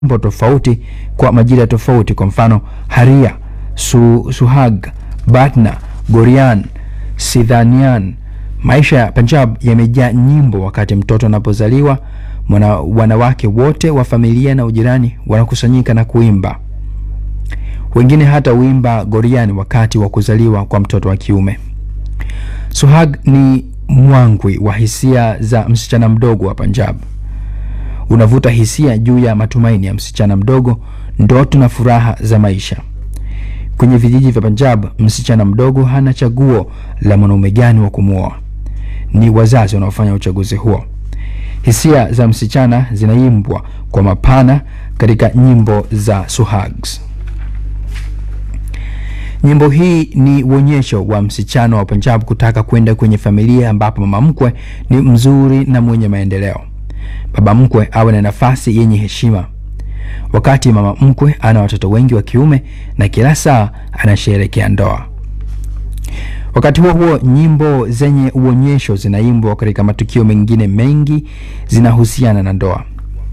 nyimbo tofauti kwa majira tofauti. Kwa mfano haria, su, suhag, batna, gorian, sidhanian. Maisha ya Punjab yamejaa nyimbo. Wakati mtoto anapozaliwa, mwana, wanawake wote wa familia na ujirani wanakusanyika na kuimba. Wengine hata huimba gorian wakati wa kuzaliwa kwa mtoto wa kiume. Suhag ni mwangwi wa hisia za msichana mdogo wa Punjab. Unavuta hisia juu ya matumaini ya msichana mdogo, ndoto na furaha za maisha. Kwenye vijiji vya Punjab, msichana mdogo hana chaguo la mwanaume gani wa kumwoa. Ni wazazi wanaofanya uchaguzi huo. Hisia za msichana zinaimbwa kwa mapana katika nyimbo za Suhags. Nyimbo hii ni uonyesho wa msichana wa Punjab kutaka kwenda kwenye familia ambapo mama mkwe ni mzuri na mwenye maendeleo. Baba mkwe awe na nafasi yenye heshima. Wakati mama mkwe ana watoto wengi wa kiume na kila saa anasherehekea ndoa. Wakati huo huo, nyimbo zenye uonyesho zinaimbwa katika matukio mengine mengi zinahusiana na ndoa.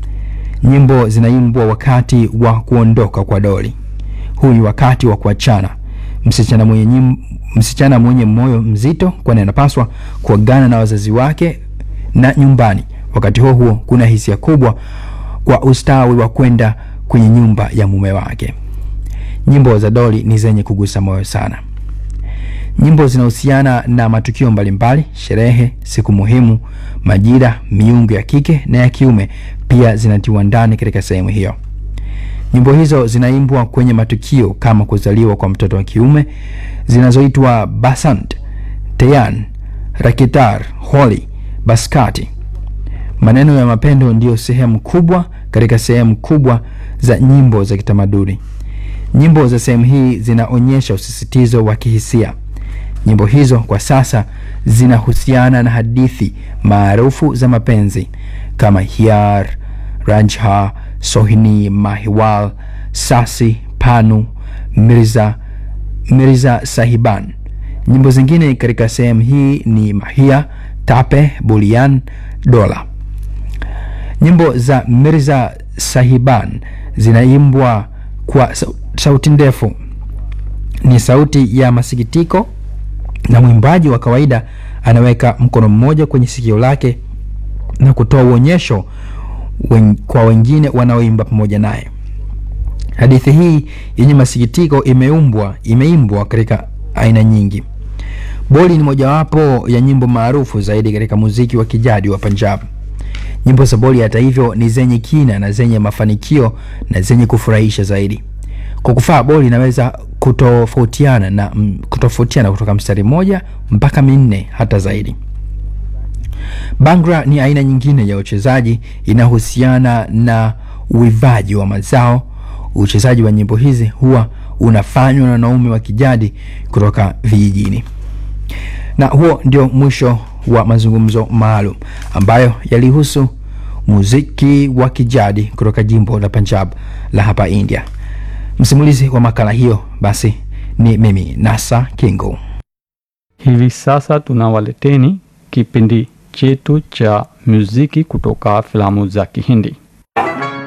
Nyimbo zinaimbwa wakati wa kuondoka kwa doli. Huu ni wakati wa kuachana. Msichana mwenye, nyim, msichana mwenye moyo mzito, kwani anapaswa kuagana na wazazi wake na nyumbani. Wakati huo huo, kuna hisia kubwa kwa ustawi wa kwenda kwenye nyumba ya mume wake. Nyimbo za doli ni zenye kugusa moyo sana. Nyimbo zinahusiana na matukio mbalimbali, sherehe, siku muhimu, majira, miungu ya kike na ya kiume pia zinatiwa ndani katika sehemu hiyo. Nyimbo hizo zinaimbwa kwenye matukio kama kuzaliwa kwa mtoto wa kiume zinazoitwa Basant, Teyan, Rakitar, Holi, Baskati. Maneno ya mapendo ndiyo sehemu kubwa katika sehemu kubwa za nyimbo za kitamaduni. Nyimbo za sehemu hii zinaonyesha usisitizo wa kihisia. Nyimbo hizo kwa sasa zinahusiana na hadithi maarufu za mapenzi kama Hyar, Ranjha, Sohini, Mahiwal, Sasi, Panu, Mirza, Mirza Sahiban. Nyimbo zingine katika sehemu hii ni Mahia, Tape, Bulian, Dola. Nyimbo za Mirza Sahiban zinaimbwa kwa sauti ndefu, ni sauti ya masikitiko, na mwimbaji wa kawaida anaweka mkono mmoja kwenye sikio lake na kutoa uonyesho wen, kwa wengine wanaoimba pamoja naye. Hadithi hii yenye masikitiko imeumbwa imeimbwa katika aina nyingi. Boli ni mojawapo ya nyimbo maarufu zaidi katika muziki wa kijadi wa Punjab. Nyimbo za boli hata hivyo ni zenye kina na zenye mafanikio na zenye kufurahisha zaidi. Kwa kufaa boli inaweza kutofautiana na kutofautiana kutoka mstari mmoja mpaka minne hata zaidi. Bangra ni aina nyingine ya uchezaji inahusiana na uivaji wa mazao. Uchezaji wa nyimbo hizi huwa unafanywa na wanaume wa kijadi kutoka vijijini. Na huo ndio mwisho wa mazungumzo maalum ambayo yalihusu muziki wa kijadi kutoka jimbo la Punjab la hapa India. Msimulizi wa makala hiyo basi ni mimi Nasa Kingo. Hivi sasa tunawaleteni kipindi chetu cha muziki kutoka filamu za Kihindi.